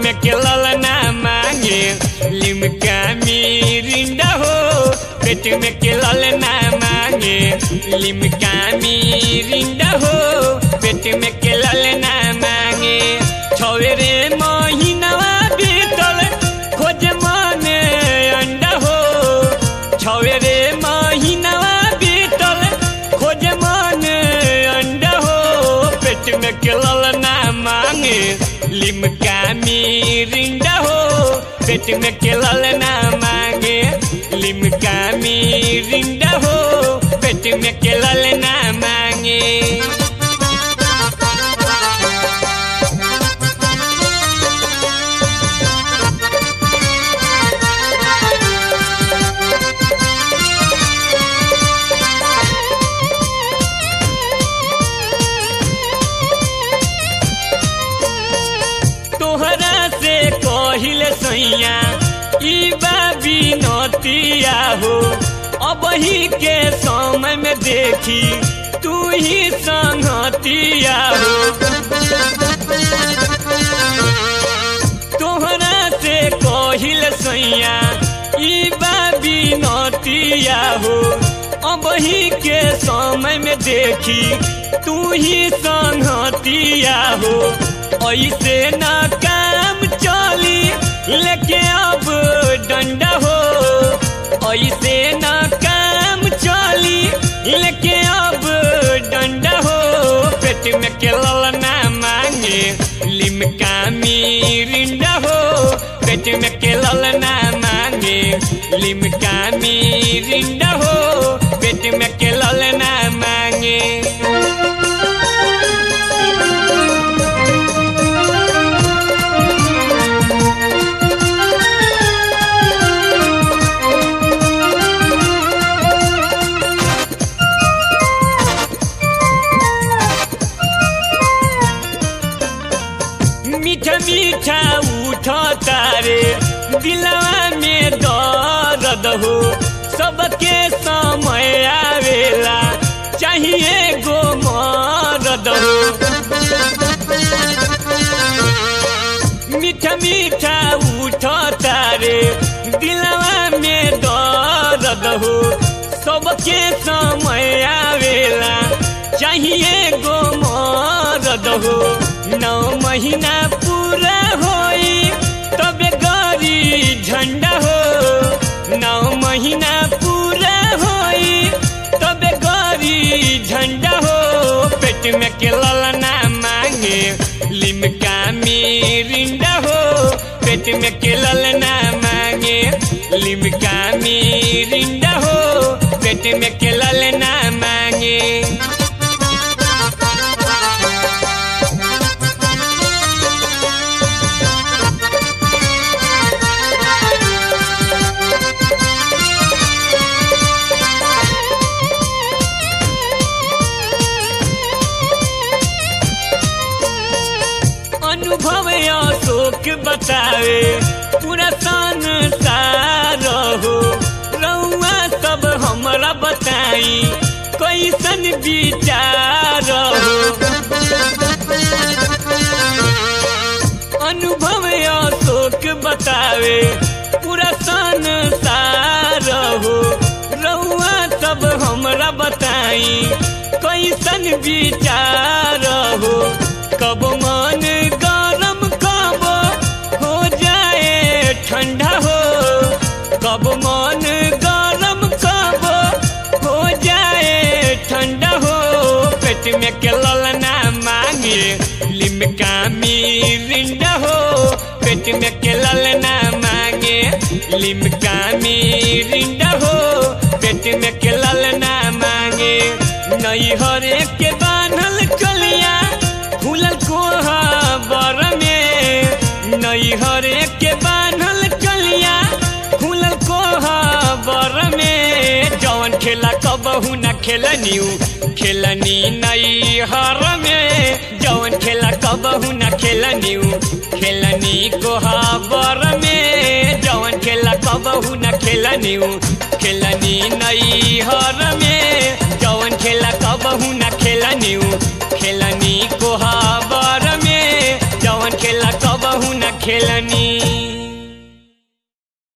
में के ललना मांगे लिमका मिरिंडा हो पेट में के ललना मांगे लिमका मिरिंडा हो पेट में के ललना मांगे छवे रे महीनावा बीतल खोज माने अंडा हो छवे रे महीनावा बीतल खोज माने अंडा हो पेट में के ललना मांगे लिमका मिरिंडा हो पेट में के ललना मांगे लिमका मिरिंडा हो पेट में के ललना मांगे तोहरा से कहिल सैया ई बाबी नतिया हो अब ही के समय में देखी तू ही संगतिया हो तोहरा से कहिल सैया ई बाबी नतिया हो अब ही के समय में देखी तू ही संगतिया हो ऐसे न काम चली लेके अब डंडा हो ऐसे न काम चली लेके अब डंडा हो पेट में के ललना मांगे लिमका मिरिंडा हो पेट में के ललना मांगे लिमका मिरिंडा हो पेट में के ललना मांगे मीठा मीठा उठ तारे दिलवा में दर्द हो सबके समय आवेला चाहिए गो मरद हो मीठा मीठा उठ तारे दिलवा में दर्द हो सबके समय आवेला चाहिए गो मरद हो नौ महीना पूरा होई तबे गरी झंडा हो नौ महीना पूरा होई तबे गरी झंडा हो पेट में के ललना मांगे लिमका मिरिंडा हो पेट में के ललना मांगे लिमका मिरिंडा हो पेट में के ललना मांगे अनुभव अशोक बतावे पूरा संसार हो रउआ सब हमरा बताई कैसन विचार हो अनुभव अशोक बतावे पूरा संसार हो रउआ सब हमरा बताई कैसन विचार हो कब मन गरम कब हो जाए ठंडा हो कब मन गरम कब हो जाए ठंडा हो पेट में के ललना मांगे लिमका मिरिंडा हो पेट में के ललना मांगे लिमका मिरिंडा हो पेट में के ललना मांगे नई हरे के बान्हल कलिया फूलल कोहबर में नई हरे के बान्हल कलिया फूलल कोहबर में जौन खेला कबहू न खेलनियू खेलनी नई हर में जौन खेला कबहू न खेलनियू खेलनी कोहबर में जौन खेला कबहू न खेलनियू खेलनी नई हर में जौन खेला कबहू न खेलनियू खेलनी कोहबर में जौन खेला कब कबहू न खेलनी